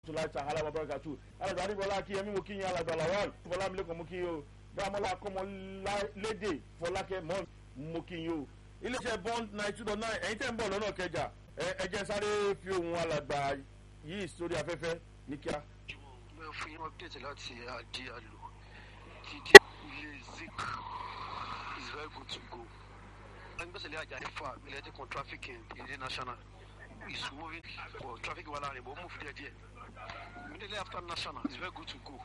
tula sahala babarakatu alàgbà adébọlá kí ẹmí mo kí yín alàgbà lawal fọlá mi lẹkọọ mo kí yín o dámọlá kọmọ lédè fọlákẹ mọ mo kí yín o iléeṣẹ́ bond nine two dot nine ẹ̀yin tẹ́ ń bọ̀ lọ́nà kẹjà ẹ jẹ́ sáré fi ohun alàgbà yìí sórí afẹ́fẹ́ ní kíá. mo fún yín update láti adi alo títí ilé zik is very good to go agbésẹ̀lẹ̀ ajá fa military con traffic in ilé national is moving for traffic wà láàrin bó move díẹ̀ díẹ̀ immediately after national is very good to go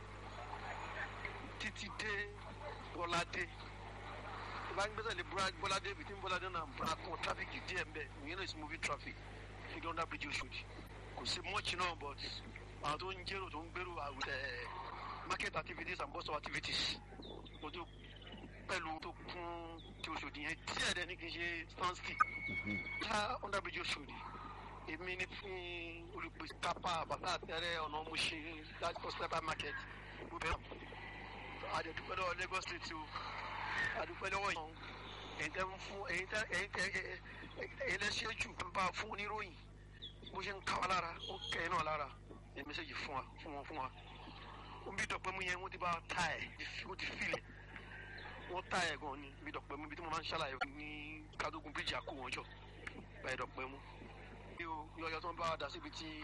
títí dé bọ́ládé ìbá gbésẹ̀lẹ̀ bọ́ládé between bọ́ládé náà bọ́lá con traffic díẹ̀ mbẹ́ ìyẹn náà is moving traffic figure under bridge oṣooṣi kò sí much náà but àwọn tó ń jẹ́rò tó ń gbèrò àwọn market activities and bus stop activities mo tó pẹ̀lú tó kún tí oṣòdì yẹn díẹ̀ dẹ̀ ní kì í ṣe stansky tá under bridge oṣòdì èmi ní fún olùpèsè kápá bàtà àtẹrẹ ọ̀nà ọmọṣẹ́ láti hospital market gbogbo ẹ̀ àdẹ̀dúpẹ́ lọ́wọ́ lagos state o àdúpẹ́ lọ́wọ́ yìí ẹ̀yin tẹ́ ń fún ẹ̀yin tẹ́ ẹ̀yin tẹ́ ẹ̀yin lẹ́sẹ̀ jù ń bá fún oníròyìn bó ṣe ń ká wa lára ó kẹ́ ẹ̀ náà lára ẹ̀ mẹ́sẹ̀gì fún wa fún wọn fún wa ó ń bí dọ̀pẹ́ mu yẹn wọ́n ti bá ta ẹ̀ wọ́n ti filẹ̀ wọ́n ta ẹ̀ gan ni bí dọ̀pẹ́ mu bí tí mo máa ń ṣàlàyé ní kádógún bíríjì àkó wọn jọ báyìí dọ̀pẹ́ mu bí o yọyọ tó ń bá wa dà síbi tí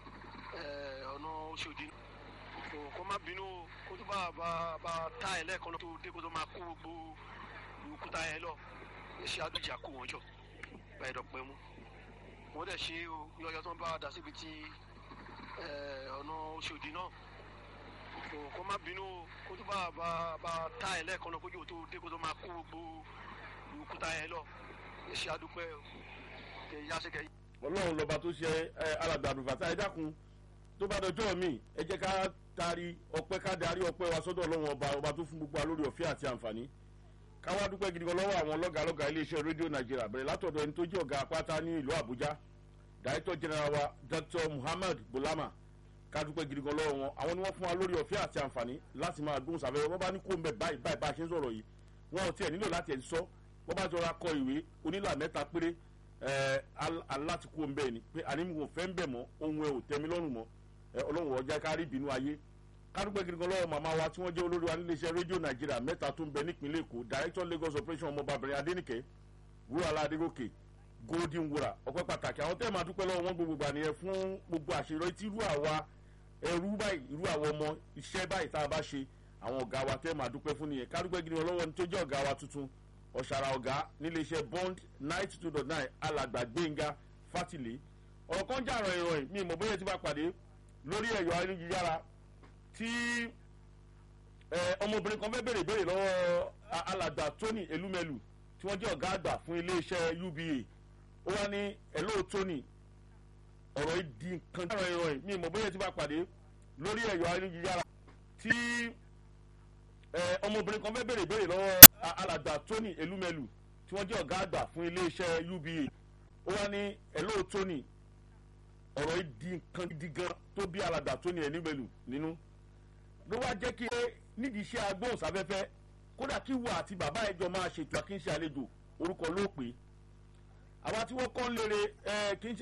ọ̀nà oṣòdì kó má bínú kó tó bá bá bá ta ẹ̀ lẹ́ẹ̀kan tó dé kó tó máa kó gbogbo òkúta ẹ̀ lọ ṣe àdójì àkó wọn jọ báyìí dọ̀pẹ́ mu wọ́n dẹ̀ ṣe o yọyọ tó ń bá wa dà síbi tí ọ̀nà oṣòdì náà kó má bínú kó tó bá bá bá ta ẹ̀ lẹ́ẹ̀kan náà kójú tó dé kó tó máa kó gbogbo òkúta ẹ̀ lọ ṣe àdúpẹ́ kẹ̀yà ṣe kẹ̀yà. ọlọ́run lọ́ba tó ṣe alàgbà àdùfàtà ẹ dákun tó bá dọjọ́ mi ẹ jẹ́ ká taari ọpẹ́ ká darí ọpẹ́ wa sọ́dọ̀ ọlọ́run ọba ọba tó fún gbogbo alórí ọ̀fẹ́ àti àǹfààní káwá dúpẹ́ gidi gan lọ́wọ́ àwọn lọ́gàlọ́gà iléeṣẹ́ rédíò nàìjíríà bẹ̀rẹ̀ látọ̀dọ̀ ẹni tó jẹ́ ọ̀gá apáta ní ìlú àbújá director general wa dr muhammad bulama kádúpẹ́ gidi gan lọ́wọ́ wọn àwọn ni wọ́n fún wa lórí ọ̀fẹ́ àti àǹfààní láti máa gbóhùn sáfẹ́ wọ́n bá ní kó ń bẹ̀ báyìí báyìí bá a ṣe ń sọ̀rọ̀ yìí wọn ò tiẹ̀ nílò láti ẹ̀ sọ wọ́n bá jọra kọ ìwé onílà mẹ́ta péré aláti kó ń bẹ̀ ni pé ànímọ̀ fẹ́ ń bẹ̀ mọ́ ohun ẹ̀ ò tẹ́mi lọ́rùn mọ́ ọlọ́run ọjà kárí ìbínú ayé kádúpẹ́ gidi gan lọ́wọ́ màmá wa tí wọ́n jẹ́ olórí wa níléeṣẹ́ rédíò nàìjíríà mẹ́ta tó ń bẹ nípínlẹ̀ èkó director lagos operation ọmọbabìnrin adénìkẹ́ wúrọ̀lá adégòkè golden wura ọpẹ́ pàtàkì àwọn tẹ́ẹ̀ máa dúpẹ́ lọ́wọ́ wọn gbogbo gbà nìyẹn fún gbogbo àṣeyọrí tí irú àwa ẹrú báyìí irú àwọn ọmọ iṣẹ́ báyìí tá a bá ṣe àwọn ọ̀gá wa tẹ́ẹ̀ máa dúpẹ́ fún nìyẹn kádúpẹ́ gidi lọ́wọ́ ní tó jẹ́ ọ̀gá wa tuntun ọ̀ṣàrà ọ̀gá níléeṣẹ́ bond ninety two dot nine alàgbà gbẹ̀ngà fátìlẹ̀ ọ̀rọ̀ kan jà ràn ìròyìn mi ìmọ̀ bóyá ti bá pàdé lórí ẹ̀yọ́ ayélujára tí ọmọbìnrin kan fẹ́ béèrè béèrè lọ́wọ́ alàgbà tony elumelu tí wọ́n jẹ́ ọ̀gá àgbà fún iléeṣẹ́ uba ó wá ní ẹ̀ló tony ọ̀rọ̀ yìí di nǹkan jà ràn ìròyìn mi ìmọ̀ bóyá ti bá pàdé lórí ẹ̀yọ́ ayélujára tí ọmọbìnrin kan fẹ́ béèrè béèrè lọ́wọ́ alàgbà tony elumelu tí wọ́n jẹ́ ọ̀gá àgbà fún iléeṣẹ́ uba ó wá ní ẹ̀ló tony ọ̀rọ̀ yìí di nǹkan gidi gan tó bí alàgbà tony elumelu nínú ló wá jẹ́ kí nídìí iṣẹ́ agbóhùnsáfẹ́fẹ́ kódà kí wà àti bàbá ẹjọ́ máa ṣètò àkínṣe àlejò orúkọ ló pè é àwa tí wọ́n kọ́ ń lére kí n ṣe.